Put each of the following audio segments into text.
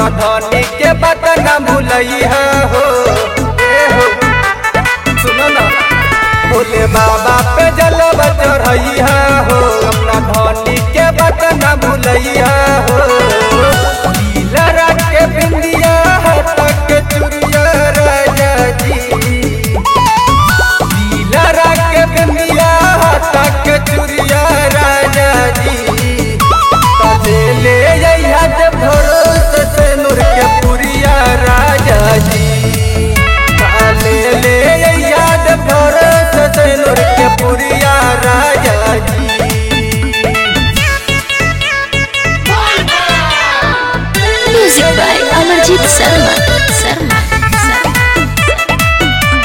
अपना धनी के बात न भूलैया हो ए हो सुनो ना भोले बाबा पे जलब चढ़ैया हो अपना धनी के बात न भूलैया हो लड़ा के बिंदिया हाथ के चुरिया राजा जी लड़ा के बिंदिया हाथ के चुरिया राजा जी ले ले याद भरोस से नूर के पुरिया राजा जी ले ले याद भरोस से नूर के पुरिया राजा जी Music by Amarjit Sharma. Sharma. Sharma.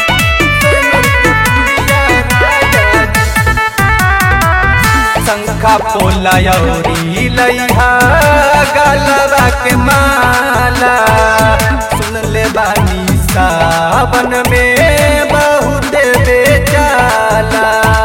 शंखा पोला यौरी लैहा गलबा के माला सुन ले बानी सावन में बहुत बेचाला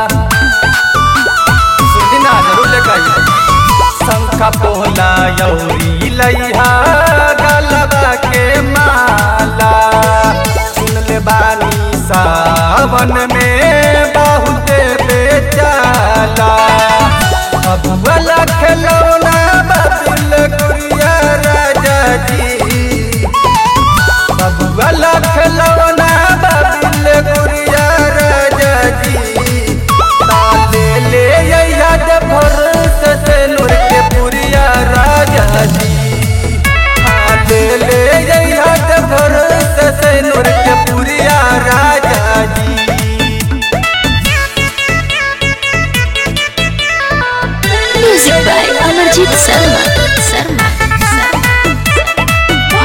सुनी ना जरूर लेकर आइए शंखा पोला यौरी लैहा गलबा के माला सुन ले बानी सावन में बहुत बेचाला अब वाला खिलौना बदल गुड़िया राजा जी अब वाला खिलौना बदल गुड़िया राजा जी ताले ले याद भरोस से नूर के पुरिया राजा जी ताले ले याद भरोस से नूर के पुरिया राजा जी Music by Amarjit Sharma. Sharma. Sharma.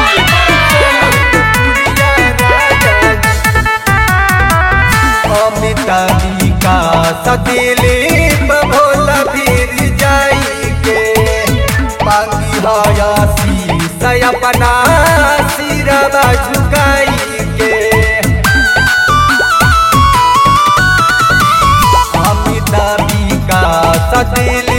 अमिताभी का सदिलीप भोला फिर जाई के पांगी हया शीस अपना सिरवा झुकाई के अमिताभी का सदिल